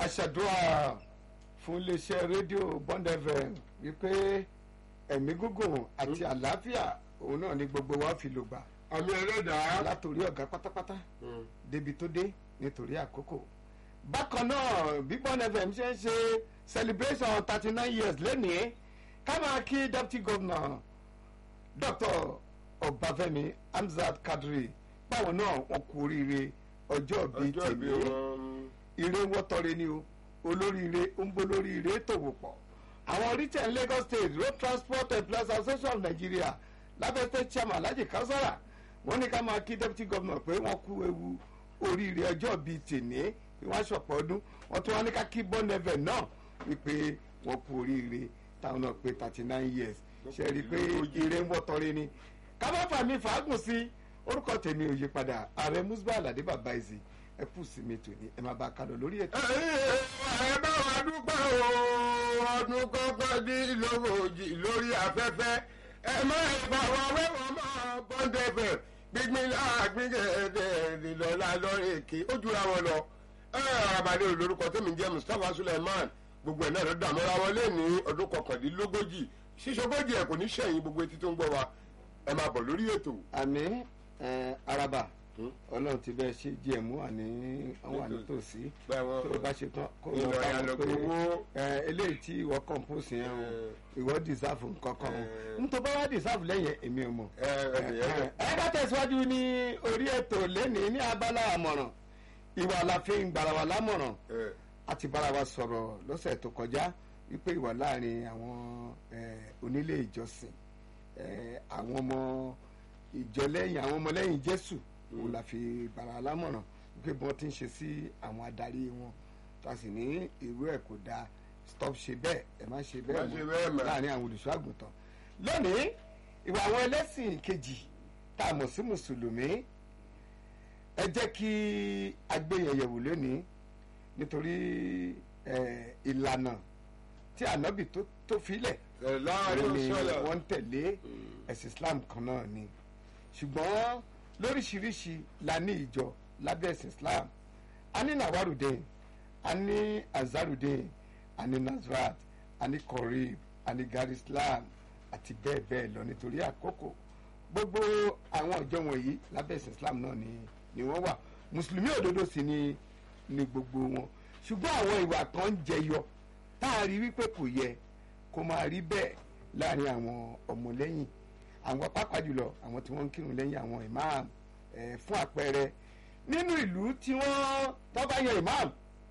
aṣàdúrà fún iléeṣẹ́ rédíò Bond FM wípé ẹ̀mí gígùn àti àlàáfíà òun náà ni gbogbo wa fi lò gbà àmì ẹlẹ́dàá. látòrí ọ̀gá pátápátá débi tó dé nítorí àkókò bákan náà bí Bond FM ṣe ń ṣe celebration thirty nine years lẹ́nìí ká máa kí deputy governor dr ọbáfẹ́mi hamzat kadri báwọn náà wọn kú oríire ọjọ́ bíi ọjọ́ ìbí tèmi wọn. ire ń wọ́tọ́re ni o olóríire ń bó lóríire tòwò pọ̀ àwọn retail Lagos State Road Transport Employees Association of Nigeria lábẹ́ state chairman Alhaji Kausara wọ́n ní ká máa kí deputy governor pé wọ́n kú ewu oríire ọjọ́ bíi tèní pé wọ́n aṣọ̀pọ̀ ọdún wọ́n tún wá ní ká kí Bond FM náà wípé wọ́n kú oríire táwọn náà pé thirty nine years ṣe rí i pé ire ń wọ́tọ́re ni ká má fà mí fàágùn sí orúkọ tèmi ò yí padà ààrẹ Musba Alade bàbá ìzì ẹ kù sí mi tòní ẹ máa bá a kálọ lórí ètò. ẹ bá wa dúpẹ́ o ọdún kọ́kọ́ dín lóòjì lórí afẹ́fẹ́ ẹ má bá wa wẹ́wọ̀n mọ́ Bond FM gbígbín láàgbín gẹ̀ẹ́dẹ̀ nílọ́lá lọ́rẹ̀ èké ó jura wọn lọ. ẹ abalẹ̀ olórúkọ tẹ́mi jẹ́ Mustapha Suleiman gbogbo ẹ̀ náà ló dààmú ra wọlé ní ọdún kọkàndínlógójì ṣíṣogójì ẹ̀ kò ní ṣẹ̀yìn gbogbo etí tó ń gbọ́ wa ẹ máa bọ̀ lórí ètò. àmì ẹ, araba ọlọ́run ti bẹ́ẹ̀ ṣe díẹ̀ mú wà ní àwọn wà nítòsí Bẹ́ẹ̀ wọ́n- tó o bá ṣe tán kó o Ìlọ lọ bá ya wọn lọ pé gbowó. ẹ, eléyìí tí ìwọ compose yẹn o ìwọ deserve nǹkan kan o Eh. n tó bá wá deserve lẹ́yìn èmi ò mọ̀. ẹ ẹ ẹ ẹ bá tẹ̀síwájú ní orí ètò lẹ́nìí ní abala àmọ̀ràn ìwà àlàfin gbàrà wà lámọ̀ràn ẹ a ti bára wa sọ̀rọ̀ lọ́sẹ̀ tó kọjá wípé ìwà láàrin àwọn eh, onílé ìjọsìn eh, àwọn ọmọ ìjọ lẹ́yìn àwọn ọmọ lẹ́yìn Jésù òun la fi bára lámọ̀ràn wípé bí wọ́n ti ń ṣe sí àwọn adarí wọn tó a sì ní irú ẹ̀ kò dáa stop ṣe bẹ́ẹ̀ ẹ má ṣe bẹ́ẹ̀ Má ṣe bẹ́ẹ̀ mọ́. láàrin àwọn olùṣọ́ àgùntàn lónìí ìwà àwọn ẹlẹ́sìn kejì tá a mọ̀ sí mùsùlùmí ẹ jẹ́ kí agbẹ́yẹ̀yẹ̀wò lónìí nítorí eh, ìlànà tí ànábì tó tó filẹ̀ ẹ láàrin ni sọlá. wọ́n ń tẹ̀lé ẹ̀sìn Islam kan náà ni ṣùgbọ́n lóríṣiríṣi la ní ìjọ lábẹ́ ẹ̀sìn Islam a ní Nawarudeen a ní Azarudeen a ní Nazrat a ní Korib a ní Gar Islam àti bẹ́ẹ̀ bẹ́ẹ̀ lọ nítorí àkókò gbogbo àwọn ìjọ wọ̀nyí lábẹ́ ẹ̀sìn Islam náà ni ni wọ́n wà mùsùlùmí òdodo sì ni ni gbogbo wọn ṣùgbọ́n àwọn ìwà kan ń jẹyọ tá a rí wípé kò yẹ kó máa rí bẹ́ẹ̀ láàrin àwọn ọmọlẹ́yìn àwọn pàápàá jùlọ àwọn tí wọ́n ń kírun lẹ́yìn àwọn imam eh, fún àpẹẹrẹ nínú ìlú tí wọ́n tó bá yan imam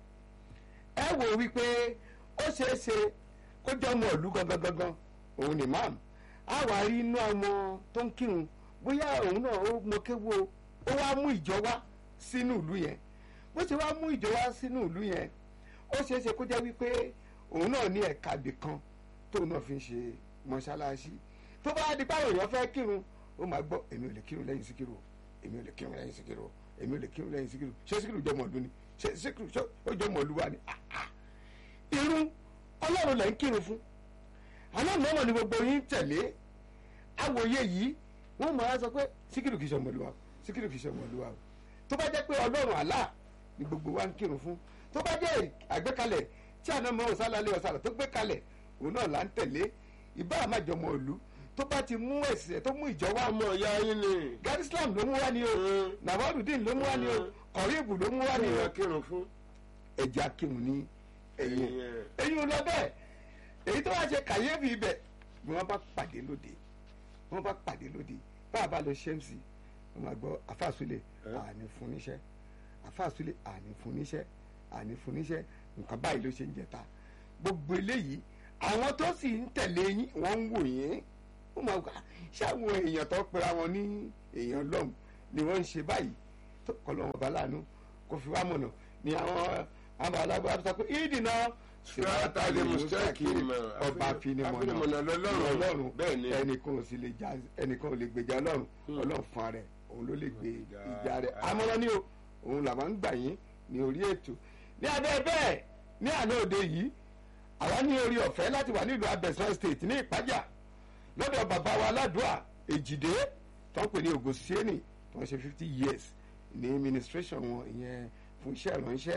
ẹ wò wípé ó ṣeé ṣe kó jẹ́ ọmọ ìlú gangan gangan òun ni imam á wà rí inú àwọn tó ń kírun bóyá òun náà ó mọ kéwu o ó wá mú ìjọ wá sínú ìlú yẹn bó ṣe wá mú ìjọ wá sínú ìlú yẹn ó ṣeé ṣe kó jẹ́ wípé òun náà ní ẹ̀ka ibì kan tóun náà fi ń ṣe mọ́ṣáláṣí tó bá di báwo èèyàn fẹ́ kírun ó máa gbọ́ èmi ò lè kírun lẹ́yìn síkírù o èmi ò lè kírun lẹ́yìn síkírù o èmi ò lè kírun lẹ́yìn síkírù ṣé síkírù jẹ́ mọ̀ọ́dún ni ṣé síkírù ṣé ó jẹ́ mọ̀ọ́lúwa ni Ah, ah. irun ọlọ́run lẹ́ ń kírun fún aláàmọ́ ni gbogbo yín tẹ̀lé awòye yìí wọ́n máa sọ pé síkírù kìí ṣe ọmọlúwa o síkírù kìí ṣe ọmọlúwa o tó bá jẹ́ pé ọlọ́run àlá ni gbogbo wa ń kírun fún tó bá jẹ́ àgbékalẹ̀ tí àná mọ́ ọ̀sálálẹ̀ ọ̀sálà tó gbé kalẹ̀ òun náà là ń tẹ̀lé ìbá àmàjọmọ ìlú tó bá ti mú ẹ̀sìn tó mú ìjọ wá ọmọ ìyá yín ni. Gar Islam ló mú wá ni o Mm. Nawarudeen ló mú wá ni o Mm. Kọ̀ríbù ló mú wá ni o ìyá kírun fún. ẹ̀jẹ̀ akírun ní ẹ̀yìn Ẹ̀yìn ẹ̀. ẹ̀yìn ò lọ bẹ́ẹ̀ èyí tó wá ṣe kàyéfì ibẹ̀ ni wọ́n bá pàdé lóde wọ́n bá pàdé lóde bá a bá lọ ṣẹ́ǹsì wọ́n máa gbọ́ àfàsúlẹ̀ Eh? àní fún níṣẹ́ àfàsúlẹ̀ àní fún níṣẹ́ àní fún níṣẹ́ nǹkan báyìí ló ṣe ń jẹta gbogbo eléyìí àwọn tó sì ń tẹ̀lé yín wọ́n ń wò yín wọ́n máa gbà ṣé àwọn èèyàn tó pera wọn ní èèyàn lọ́hùn ni wọ́n ń ṣe báyìí tó kọ́ lọ́wọ́ bá láàánú kò fi wá mọ̀nà ni àwọn àwọn alágbára sọ pé ìdìnnà Sirata li mustaqim. ọba afinimọ̀nà Afinimọ̀nà lọ́lọ́run. ọlọ́run Bẹ́ẹ̀ ni. ẹnìkan ò sì lè jà ẹnìkan ò lè gbèjà ọlọ́run ọlọ́run fún ara ẹ̀ òun ló lè gbé ìjà rẹ̀ amọ̀ràn ni o òun làwọn ń gbà yín ní orí ètò ní abẹ́ bẹ́ẹ̀ ní àná òde yìí àwa ní orí ọ̀fẹ́ láti wà nílùú abẹ́sán state ní ìpájà lọ́dọ̀ bàbá wa aládùá èjìdé tó ń pè ní ògòsíẹ́nì tó ń ṣe fifty years ní administration wọn ìyẹn fún iṣẹ́ ìránṣẹ́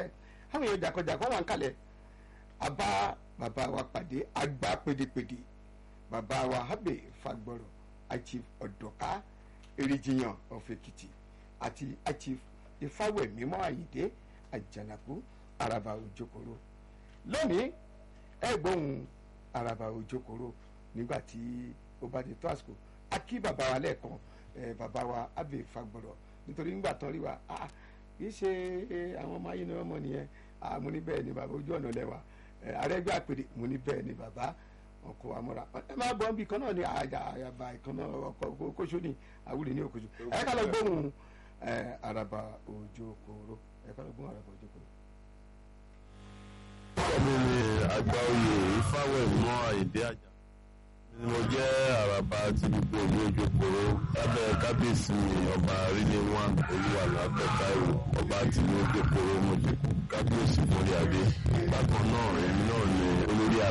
àwọn èèyàn jàkọjàkọ wà ń kalẹ̀ àbá bàbá wa pàdé àgbà pédépédé bàbá wa habe fagbọrọ achief ọdọka èrìjìyàn of Èkìtì àti achief ifáwẹmímọ àyídé àjànàkú àràbà òjòkòrò lónìí ẹ gbóhùn àràbà òjòkòrò nígbà tí ó bá ti tó àsìkò a kí bàbá wa lẹ́ẹ̀kan ẹ bàbá wa habe fagbọrọ nítorí nígbà tán rí wa ah kì í ṣe àwọn ọmọ ayé ni wọn mọ nìyẹn ah mo ní bẹ́ẹ̀ ni bàbá ojú ọ̀nà lẹ́wà àrẹ́gbẹ́ àpèrè mo ní bẹ́ẹ̀ ni bàbá ọkọ̀ amúra ẹ máa gbọ́n bí kan náà ní àyà àyàbá ìkan náà ọkọ̀ kóṣó ní àwùrì ní òkòṣó ẹ ká lọ gbóhùn àràbà òjò kòró ẹ ká lọ gbóhùn àràbà òjò kòró. ọmọ mi àgbà oyè ifáwẹ̀mọ́ àyíndé àjà ni mo jẹ́ àràbà ti gbogbo ìlú ojokoro lábẹ́ kábíyèsí ọba rílé wọn olúwa lábẹ́ táìwò ọba tìlú ojokoro mojèkó kábíyèsí mórí adé bákan náà èmi